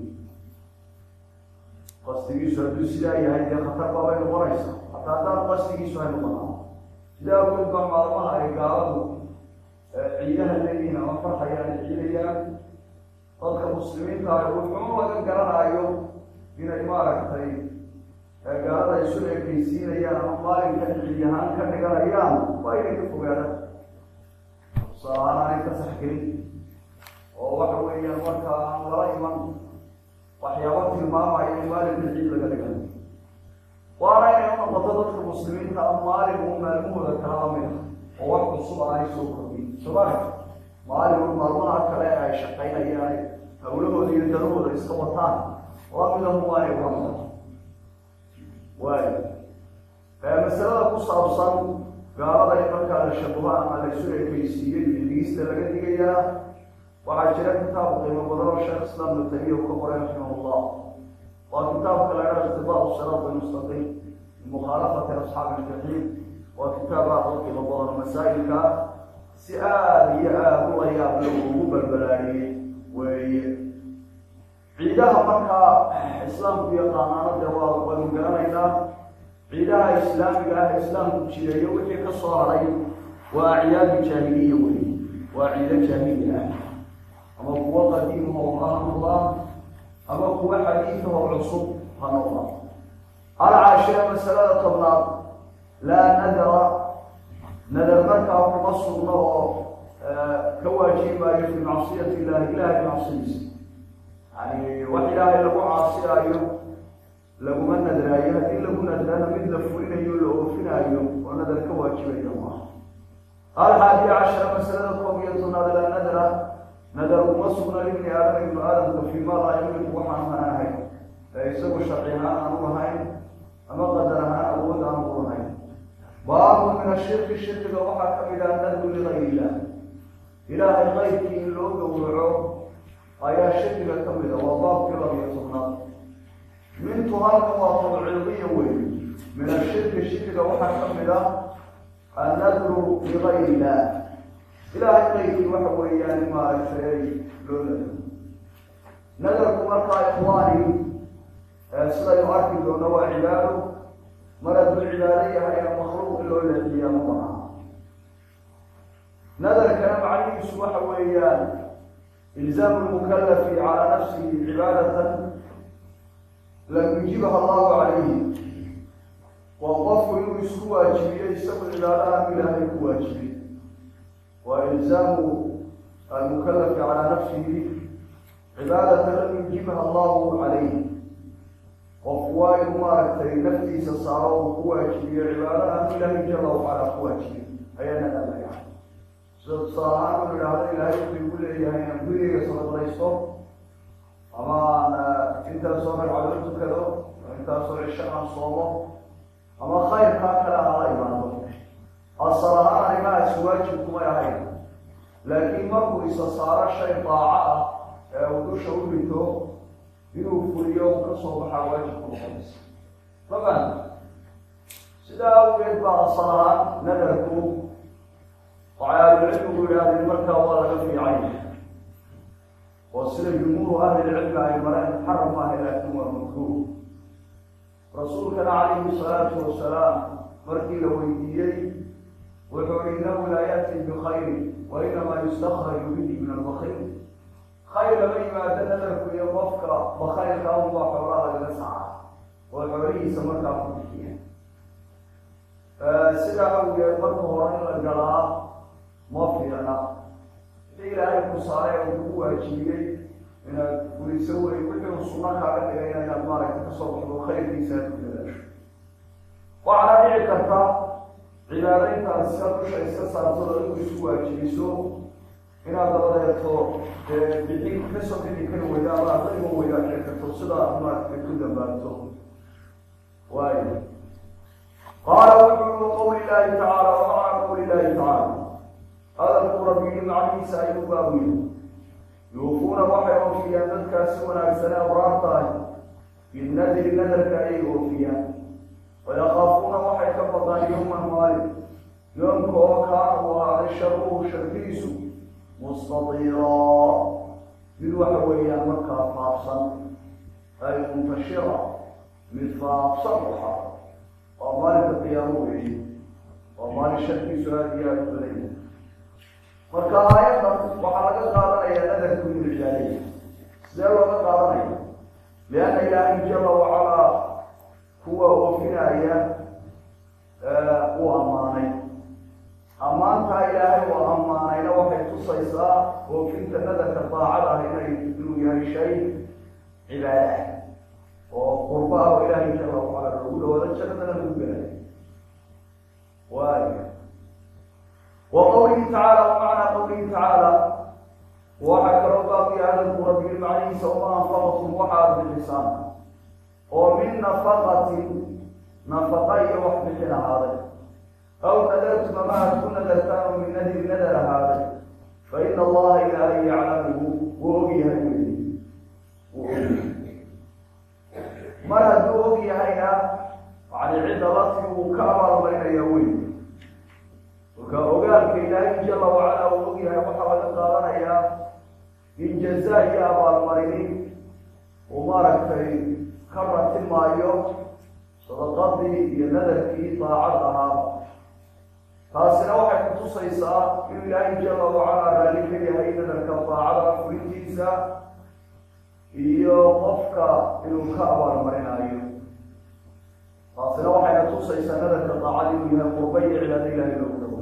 qasdigiisu hadduu sidaa yahay dee khatar baabay noqonaysa hataa haddaan qasdigiisu hay noqonaa sidaa awgeed baa maalmaha ay gaaladu ciidaha leeyihiin ama farxayaan ay ciidayaan dadka muslimiinta ah wuxuu laga garanaayo inay maaragtay gaalada isu ekeysiinayaan ama maalinkan ciid ahaan ka dhiganayaan waa inay ka fogaadaan tusaalahaan aanay ka saxgelin oo waxa weeyaan markaa aan lala iman waxyaaba tilmaamaya in maalinka ciid laga dhigan waana inay unoqoto dadka muslimiinta a maalin uu maalmahooda kala lamid ah oo wax cusub aanay soo kordhin soomali maalin u maalmaha kale ay shaqaynayaan hawlahooda iyo danahooda iska wataan lamidahu waanay ulamida waayo masalada ku saabsan gaalada in markaa la shabaho ama la isu ekeysiiyo iyo digista laga digayaa waxaa jira kitaab qiimo badan oo sheekh islaam ibnu tamiya uu ka qoray raximahullah waa kitaabka la idhaha irtibaau siraat almustaqiim bimukhaalafati asxaabi iljaxiim waa kitaab aada u qiimo badan masaa'ilka si aada iyo aada u layaab lo ugu balbalaadhiyey weeye ciidaha markaa islaamku yaqaanaana dee waa waynu garanaynaa ciidaha islaamiga ah islaamku jireeyo wixii ka soo haray waa acyaadu jaahiliya wey waa ciido jaahili ah ama kuwo qadiimahoo ha noqdaan ama kuwo xadiidahoo cusub ha noqdaan alcaashira masalada tobnaad laa nadara nadar markaa kuma sugno oo ka waajibayo fi macsiyati illahi ilahay macsiyadiisa yani wax ilaahay lagu caasiyaayo laguma nadraayo haddii lagu nadrana mid la fulinayo la oofinaayo oo nadar ka waajibaya maaha alxaadiya cashara masalada koob iyo tobnaad laa nadra nadar uma sugna libni aadam ibnu aadamka fii ma laa yamliku waxaan hanaanahay ee isagu sharci ahaan aan u lahayn ama qadar ahaan awood aan u lahayn baabu min ashirki shirkiga waxaa ka mid ah nadru ligayr illah ilaahay qaybkii in loo gowraco ayaa shirkiga ka mid a waa baabkii labiyo tobnaad mintu halkan waa tabciidiya wey min ashirki shirkiga waxaa ka mid ah annadru ligayr illah ilaahay qaybkii waxa weeyaan maaragtay loo nadro nadarku markaa ikhwaani sidaynu arki doona waa cibaado mar hadduu cibaado yahayna makluuq in loo leexiyaa ma banaha nadarkana macnihiisu waxa weeyaan ilzaamu lmukalafi calaa nafsihi cibaadatan lam yujibaha allahu calayhi waa qofku inuu isku waajibiyo isagu cibaadaha ilaahay ku waajibiy waa ilzaamu almukalafi calaa nafsihi cibaadatan lam yujibaha allahu calayhi qofku waa inuu maaragtay naftiisa saaro uu ku waajibiyo cibaadaha ilaahay jala wacala ku waajibiyo ayaa nadamaya sida tusaale ahaan uu yidhaahdo ilaahay wuxuu igu leeyahay inaan gurigeyga sadaqaysto ama aan intaasoo ragcadood tukado intaasoo cisho aan soomo ama khayrkaa kale aan la imaado asal ahaan arrimahaasi waajib kumay ahayn laakiin markuu isa saaro shay daaco ah ee uu dusha u dhito inuu fuliyo uu ka soo baxaa waajib ku noqonaysa mafan sidaa awgeed baa asal ahaan nadarku waxay ahlucilmigu yidhahdeen markaa waa laga fiican oo sida jumhuuru ahlilcilmi ay mareen muxaram maaha laakin waa makruuh rasuulkana calayhi salaatu wasalaam markii la weydiiyey wuxuu i inahu laa yati bikayri wa inamaa yustakraju bihi min albakil khayr lama yimaado nadarku iyo qofka bakaylka unbaa xoolaa lagaga saca oo xoolihiisa markaa ku bixiya sidaa awgeed marka hore in la galaa ma fiicna wixii ilaahay ku saaray oo kugu waajibiyey inaad weliso wey wixii sunno kaaga dhigayna inaad maaragta kasoo baxdo khayrkiisa aad ku dadaasho waxaana dhici karta cibaadayntaad iska dusha iska saartado inku isku waajibiso inaad dabadeeto dee bixin kasoo bixi kari weyda ama adayma weydaa dhici karto sidaa maaragta ku dambaabto waayo qaala wuxuu qawli illaahi tacaala wamacna qawli illaahi tacaala hadalku rabbiyi macnihiisa ayuu baawiye yuufuuna waxay oofiyaan dadkaasi wanaagsane abraar tahay binadri nadarka ayay oofiyaan wayakaafuuna waxay ka baqaan yowman maalin yoomka oo kaana uu ahaaday sharuhu sharkiisu mustadiraa mid waxa weeyaan markaa faafsan ay muntashira mid faafsan waxa waa maalinka qiyaamo weeye waa maalin sharkiisu aada iyo aada u badanya marka aayaddan waxaa laga qaadanaya nadarku inuu ilaaliya sidee looga qaadanaya lianna ilaahay jala wacalaa kuwa oofinaya uu ammaanay ammaantaa ilaahay uu ammaanayna waxay tusaysaa oofinta nadarka daacada ah inay inuu yahay shay cibaada oo qurba ah oo ilaahay jala wacala lagu dhawado jannadana lagu gelayo waaya وqwlihi tacaalى وmacnaa qwlihi tacaalى waxaa kaloo baabiya hadalku rabbi macnihiisa uma anfaqtum waxaad bixisaan oo min nafaqatin nafaqa iyo wax bixin ahaaday aw nadartum ama aad ku nadartaan oo min nadri nadar ahaaday faina allaha ilaahay yaclamuhu wuu ogyahay wey wuu ogyahay mar hadduu og yahayna yani cidda lati uu ka abaalmarinaya wey marka ogaalka ilaahay jala wacala uu og yahay waxaa laga qaadanayaa in jazaa iyo abaalmarini uu maaragtay ka rati maayo sadaqadii iyo nadarkii daacad ahaa taasina waxay kutusaysaa inuu ilaahay jala wacala raali ka yahay nadarka daacada fulintiisa iyo qofka inuu ka abaalmarinayo taasina waxayna tusaysaa nadarka daacad inuu yahay qurba iyo cibaado ilahay loogu dhawa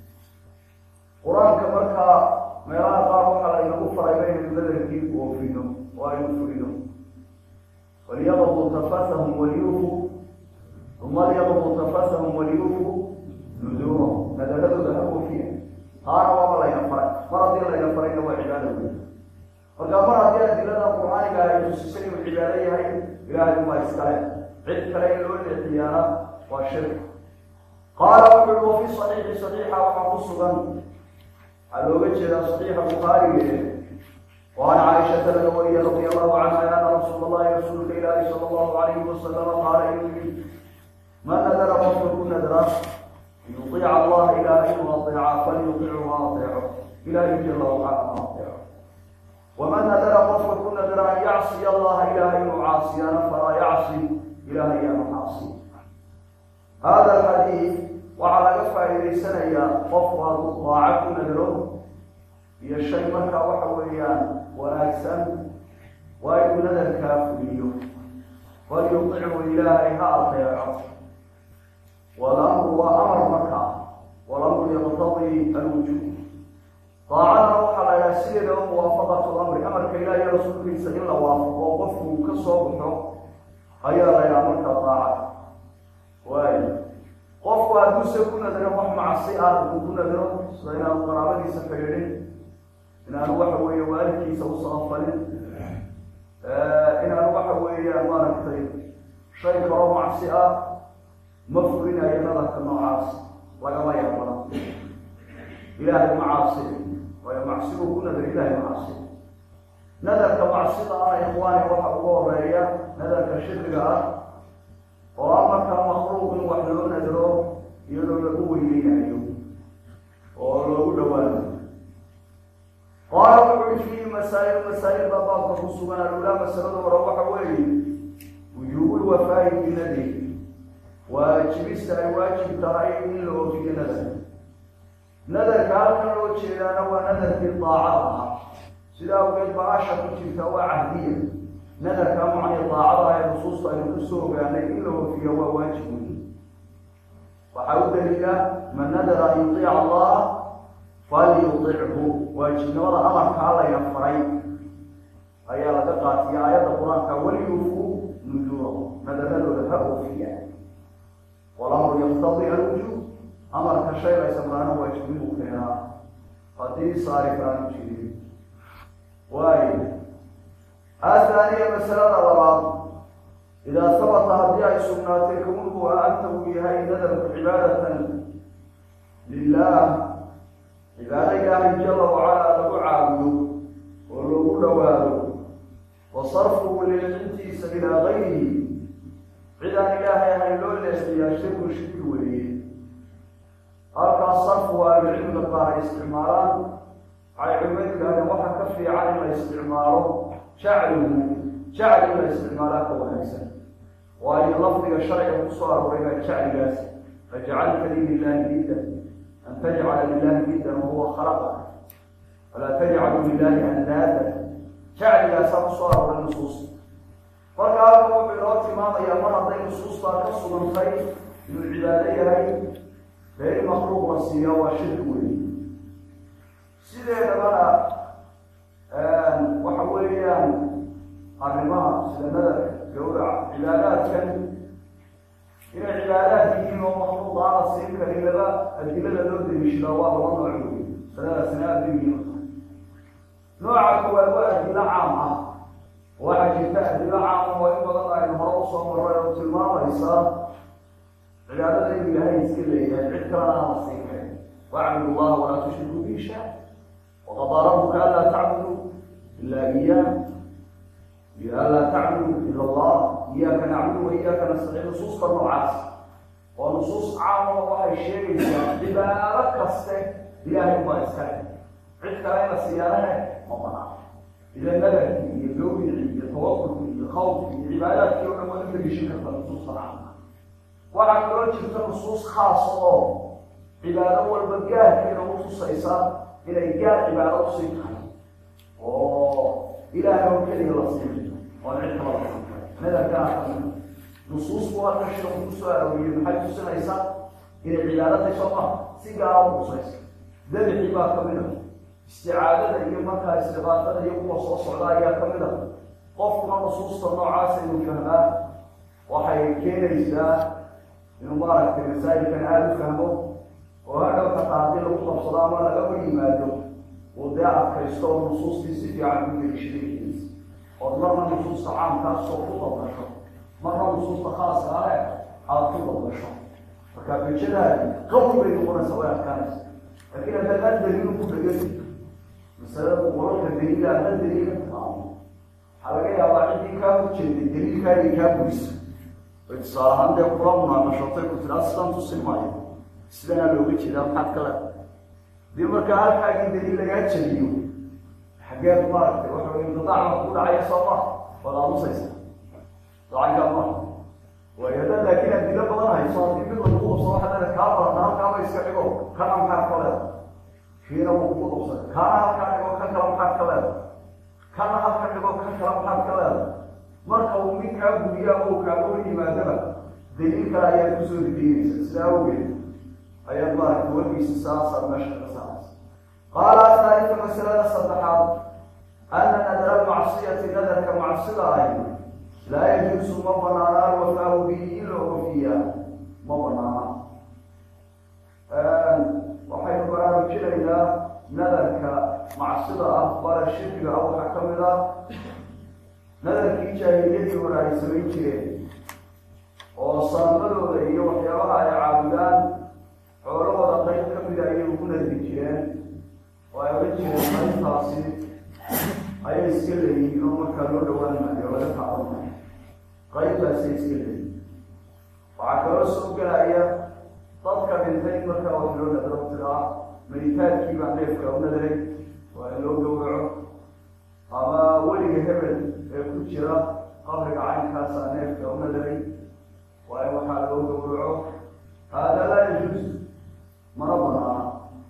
qur-aanka markaa meelaha qaar waxaa laynagu faray inaynu nadarkii oofino oo aynu fulino walyaqdu tafasahum waliyufu uma lyaqdu tafasahum waliyufu nuduurahum nadaradooda ha oofiya taana waaba layna faray mar haddii layna farayna waa cibaado wey marka mar haddii adilada qur-aaniga ay tusisay inuu cibaado yahay ilaahay uma iskale cid kale in loo leexiyaana waa shirk qaala wuxu ui wafi saxiixi saxiixa waxaa ku sugan waxaa looga jeedaa saxiixa bukhaarige وعن عائشة النبوية رضي الله عنها أن رسول الله رسول الله صلى الله عليه وسلم قال إني من نذر فاترك نذرا أن يطيع الله إلهي وأطيعه فليطيعه وأطيعه إلهي جل وعلا وأطيعه ومن نذر فاترك نذرا أن يعصي الله إلهي وعاصيا فلا يعصي إلهي وعاصي هذا الحديث وعلى قفا إلي سنة قفا ضاعك نذره iyo shay markaa waxa weeyaan wanaagsan waa inuu nadarkaa fuliyo walyuطichu ilaahay ha ateeco walamru waa amar markaa walamru yaqtadii alwujuub daacadna waxaa la idhaha sideedaba muwaafaqatu lamri amarka ilaah iyo rasuulkiisa in la waafaqo qofku ka soo baxo ayaa la idhaha markaa daacad waayo qofku qofku hadduuse ku nadiro wax macsi ah uu ku nadiro sida inaanu qaraabadiisa xidhiidhin inaanu waxa weeye waalidkiisa u sabafalin inaanu waxa weeyaan maaragtay shay kaloo macsi ah ma fulinayo nadarka noocaas lagama yaabana ilaahay ma caasi waayo macsigu ku nadar ilaahay ma caasi nadarka macsida ah ikhwaani waxa ugu horeeya nadarka shirriga ah oo ah markaa makluuq in wax loo nadro iyadoo lagu weyneynayo oo loogu dhawaado qaala wuxuu i fiihi masaa'il masaa'il baa baabka ku sugan alulaa masalada hore waxa weeye wujuubul wafaa'i binadri waajibista ay waajib tahay in la oofiyo nadar nadarka halkan loo jeedaana waa nadarkii daacada ahaa sida awgeed ba asha ku jirta waa cahdiya nadarka macnii daacada ee nusuusta aynu kusoo ogaanay in la oofiyo waa waajib weyi waxaa u daliila man nadara an yudiica allah falyudichu waajibnimada amarkaa layna faray ayaa laga qaatiya aayadda qur-aanka waliyufu nujuurahu nadaradooda ha oofiya walamru yaktadi alwujuub amarka shay laysamraana waajibnimuu keenaa haddii saari karaanu jirin waayo athaniya masalada labaad idaa sabata haddii ay sugnaatay kownuhu anta uu yahay nadarku cibaadatan lilah cibaado ilaahay jala wacalaa lagu caabudo oo loogu dhawaado wa sarfuhu leexintiisa ilaa gayrihi cidaan ilaahay ahayn loo leexiyaa shirku shirki weeye halkaas sarfu ahlucilmiga qaar ay isticmaalaan waxay culimadu yidhahdeen waxa ka fiican in la isticmaalo jacluhu jacli in la isticmaalaa ka wanaagsan waayo lafdiga sharciga kusoo arooray baa jacligaas fajcalta li lilahi niddan an tajcala lilahi niddan wahuwa khalaqaka falaa tajcalu lilahi andaada jacligaasaa kusoo arooray nusuusta marka halka wuxuu inoo tilmaamayaa mar hadday nusuustaa ka sugantay inuu cibaado yahay beeri makluuq la siiya waa shirki weyn sideedabana waxa weeyaan arrimaha sida nadarka gawraca cibaadaadkan inay cibaadaad yihiin oo makluuq aan la siin karin laba adilada loo daliishadaa waa laba nooc wey sadadaasina aada u yihiin nooca koowaad waa adilo caam ah waxaa jirta adilo caam oo in badan aynu hore usoo maray oo tilmaamaysa cibaadada inuu ilaahay iska leeyahay cid kalena aan la siin karin wacbud allaha walaa tushriku bihi shay waqadaa rabuka anlaa tacbudu ila iyaah iyo anlaa tacbudu ila allah iyaaka nacbudu wa iyaaka nastaciin nusuusta noocaas oo nusuus caama waxay sheegaysaa cibaado kaste ilaahay ubaa iska leh cid kale in la siyaanahe ma banaan ila nadarkii iyo gawricii iyo tawakulkii iyo khawfkii iyo cibaadaadkii o dhan waa in la geshin karta nusuusta caamka waxaa kaloo jirta nusuus khaasa oo cibaado walba gaarkeeda u tusaysa inay gaar cibaado usii tahay oo ilaahay oo keliya la siin oon cid kala la siin kara nadarkaa kamida nusuusku halka sheeku kusoo arooriyey maxay tusinaysaa inay cibaadada sooma si gaara u tusaysa dabixii baa kamid a isticaadada iyo markaa istiqaadada iyo kuwa soo socda ayaa kamid a qofkuna nusuusta noocaasa inuu fahmaa waxay keenaysaa inuu maaragtay masaajidkan aada u fahmo oo hadhow kataa haddii lagu qabsado ama laga hor yimaado uu dee adkaysto oo nusuustii si fiican u gelishadaykiisa ood marna nusuusta caamkaasoo ku dabdasho marna nusuusta khaaska ale aada ku dabdasho marka bejadaadi qawi bay noqonaysa way adkaanaysa laakiin haddaad an daliilu ku dhegani masalada wararka daliila hadda daliila taqaano waxaa laga yaabaa ciddii kaa horjeeday daliilkaagii kaa guriso ay tusaale ahaan dee kula munaaqashootay ku tiraa sidaan tusin maayo sidanaa looga jeedaa maxaad ka leedahay dii markaa halkaagii daliil lagaa jabiyo xaggeed maaragtay waxa wey inqidaaca ku dhacaya soo ma waad aamusaysa dacankaa ma waayo haddaad laakiin adilo badan hayso haddii mid lagu qabso waxaa leeda kaa barata halkaaba iska dhigo kana maxaad ka leedahay kiina wuu kugu qabsada kaana halkaa dhigo kan kale maxaad ka leedahay kana halka dhigo kan kale maxaad ka leedahay marka uu mid kaa guriyaa oo kaaga hor yimaadaba daliil kale ayaad kusoo rideynaysa sidaa awgeed ayaad maaragtay wargiisa saasaad meesha ka saaraysa qaala athaalika masalada saddexaad ana nadara almacsiyati nadarka macsida ahi laa yajuusu ma banaana alwafaahu bihi in la ofiyaa ma banaana ay samayn jireen oo sanamadooda iyo waxyaabaha ay caabudaan xoolahooda qayb ka mida ayay ugu nadri jireen oo ay odhan jireen qaybtaasi ayay iska leeyihiin oo markaa loo dhawaan maayo laga taaban maayo qaybtaasay iska leeyihin waxaa kaloo soo gelaya dadka dhintay markaa wax loo nadro tiraa meditaadkii baa neefka u nadray waa in loo gawraco ama weliga hebel ee ku jira qabriga caynkaasaa neefka u nadray waa in waxaa loo gawraco haadaa laa yajuus mana banaana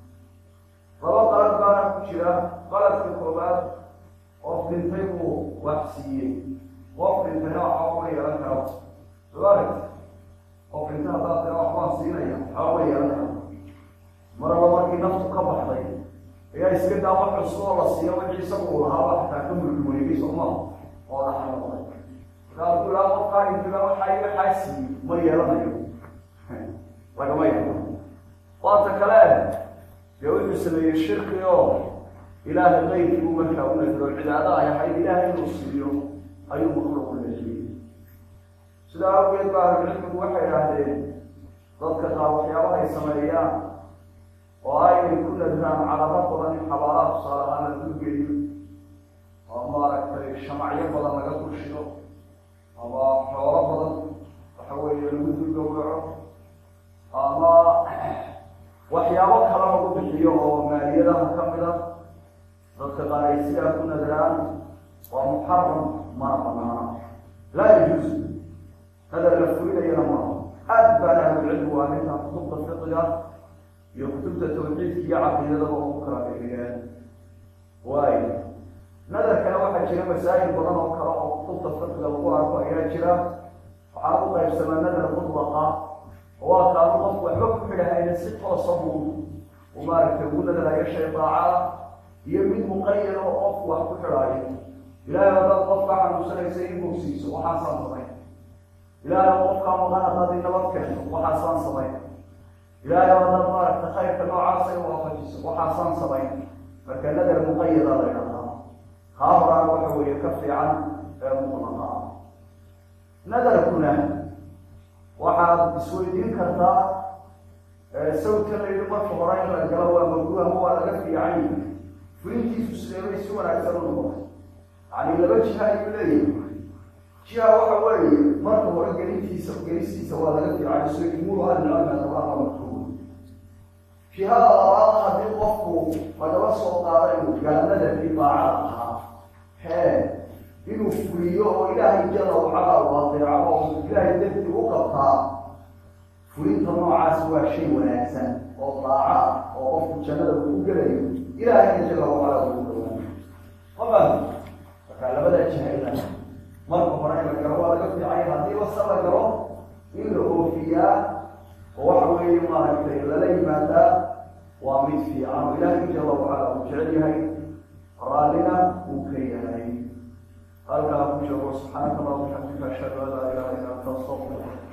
laba qalad baana ku jira qaladka koobaad qof dhintay buu wax siiyey qof dhintayna waxba uma yeelan karo soo aragti qof dhintay haddaad tira waxbaan siinaya waxba uma yeelan karo maraba markii naftu ka baxday ayaa iska daa wax cusub oo la siiyo wixii isagu uu lahaaba xataa ka mulkiweynay sooma oo dhaxal noqday markaa ku ilaa qofkaa intiba waxaa waxaa siiyey ma yeelanayo lagama yeelano waata kale dee wuxuu sameeyey shirki oo ilaahay qayrkii buu markaa u nadiro cibaado ay ahayd ilaahay inuu siiyo ayuu makluuq u leexiyey sidaa awgeed ba ahlucilmigu waxay idhaahdeen dadka qaar waxyaabaha ay sameeyaan oo aynay ku nadraan calamo badan in xabaalaha tusaale ahaan la dulgeliyo oo maaragtay shamacyo badan laga dulshido ama xoolo badan waxa weeye lagu dulgawraco ama waxyaabo kale lagu bixiyo oo maaliyadaha ka mid a dadka qaar ay sidaa ku nadraan waa muxaram mana banaana laa yajuus nadar la fulinayana maaha aad baana ahlucilmigu arrintaa kutubta fiqiga iyo kutubta tawxiidka iyo caqiidadaba ugu kala bixiyeen waayo nadarkana waxaa jira masaa'il badan oo kale oo kutubta fiqiga lagu arko ayaa jira waxaa u qaybsamaa nadar mutlaqa waa kaanu qofku waxba ku xidhahayna si toosa buu u maaragtay ugu nadarayo shay daacada iyo mid muqayad oo qofku wax ku xidhaayo ilaahay haddaad qofka xanuunsanaysa inuu siiso waxaasaan samayn ilaahay qofkaa maqan haddaad inabad keento waxaasaan samayn ilaahay haddaad maaragta khayrka noocaasa in waafajiso waxaasaan samayn marka nadar muqayada la ydhahdaa kaa horaan waxa weeye ka fiican ee mutlaqa ah nadarkuna waxaad isweydiin kartaa sawdka la yidhi marka hore in la galo waa magruuh ama waa laga fiican yihi fulintiisu sideebay si wanaagsan u noqotay yani laba jiha ayuu leeyahay jiha waxa weeye marka hore gelintiisa gelistiisa waa laga fiican so jumhuur ahlicilmi makruuh jihada labaad haddii qofku lagaba soo qaada inuu gaalnadakii daacada ahaa hee inuu fuliyo oo ilaahay jala wacala u adeeco oo ilaahay darti u qabtaa fulinta noocaas waa shay wanaagsan oo daaco ah oo qofku jannada uu ku gelayo ilaahayna jala wacala ugu dhawaanayo ama markaa labada jahayna marka hore in la galo waa laga fiicay haddiiba se la galo in la oofiyaa oo waxa weeye maaragtay lala yimaadaa waa mid fiican oo ilaahay jala wacala uu jecel yahay raallina uu ka yahay halkaa ku joogo subxaanaka allahuma bixamdika ashhadu an laa ilaha illa anta astaqfiruka